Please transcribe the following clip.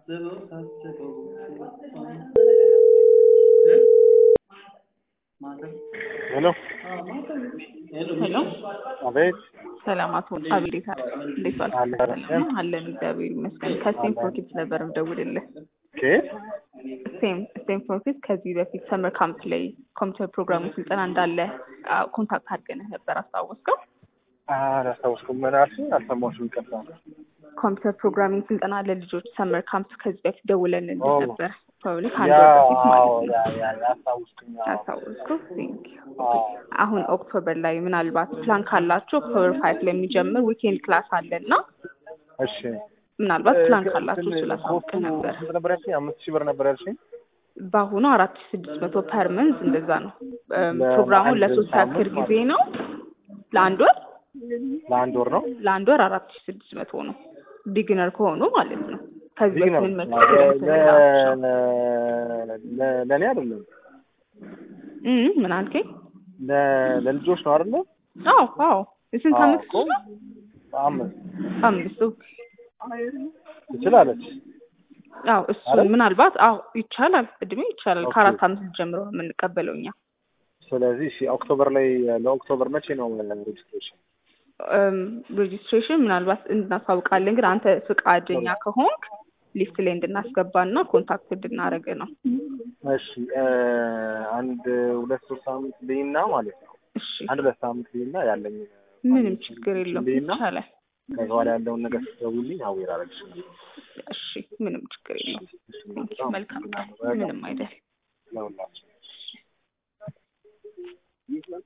ሄሎ ሄሎ አቤት ሰላም አቶ አቤት እንዴት ዋልክ? አለ ሰላም ነው አለን እግዚአብሔር ይመስገን። ከስቴም ፎርኪድስ ነበር የምደውልልህ። ኬት ስቴም ስቴም ፎርኪድስ ከዚህ በፊት ሰመር ካምፕ ላይ ኮምፒውተር ፕሮግራሙ ስልጠና እንዳለ አ፣ ኮንታክት አድርገንህ ነበር አስታወስከው? አላስታውስኩም። ምን አልሽኝ? አልሰማሁሽም። ይቅርታ። ኮምፒውተር ፕሮግራሚንግ ስልጠና ለልጆች ሰመር ካምፕ ከዚህ በፊት ደውለንልህ ኦ። ነበር። ፕሮባብሊ ያ ከአንድ ወር በፊት አዎ፣ ማለት ያ ነው። ያ ያ አስታውስኩኝ። አዎ አስታወስከው? ቴንክ ዩ። አዎ አሁን ኦክቶበር ላይ ምናልባት ፕላን ካላችሁ ኦክቶበር ፋይቭ ላይ የሚጀምር ዊኬንድ ክላስ አለ እና እሺ። ምናልባት ፕላን እ፣ ካላችሁ እንትን ስላሳውቅ ኮስቱ ነበር። ስንት ነበር ያልሽኝ? አምስት ሺህ ብር ነበር ያልሽኝ? በአሁኑ አራት ሺ ስድስት መቶ ፐር መንዝ እንደዛ ነው። እም፣ ለ- ፕሮግራሙ ለአንድ ለሶስት ሳምንት ያክል ጊዜ ማለት ነው። ለአንድ ወር ለአንድ ወር ነው። ለአንድ ወር አራት ሺ ስድስት መቶ ነው። ቢግነር ከሆኑ ማለት ነው። ከዚህ ቢግ በፊት ነው። ምን መቶ ለ- ኤክስፒሪየንስ ሌላቸው ለ- ለእኔ አይደለም እም፣ ምን አልከኝ? ለ- ለልጆች ነው አይደለ? አዎ አዎ። የስንት አዎ አመት እኮ ልጅ ነው? አምስት አምስት ኦኬ። ትችላለች። አዎ እሱ አይደል? ምናልባት አዎ ይቻላል፣ እድሜ ይቻላል። ኦኬ። ከአራት አመት ልጅ ጀምሮ ነው የምንቀበለው እኛ። ስለዚህ እሺ፣ ኦክቶበር ላይ ለኦክቶበር መቼ ነው ሬጅስትሬሽን? ሬጂስትሬሽን ምናልባት እናሳውቃለን፣ ግን አንተ ፍቃደኛ ከሆንክ ሊስት ላይ እንድናስገባና ኮንታክት እንድናደርግ ነው። እሺ እ፣ አንድ ሁለት ሶስት ሳምንት ልይና ማለት ነው። እሺ አንድ ሁለት ሳምንት ልይና ያለኝ ምንም ችግር የለውም ልይና ይቻላል። ከዛ በኋላ ያለውን ነገር ስትደውልኝ አዌር አደረግሻለሁ። እሺ ምንም ችግር የለውም። እሺ፣ ቴንክ ዩ መልካም ቀን። በጣም ምንም አይደል። ለሁላችን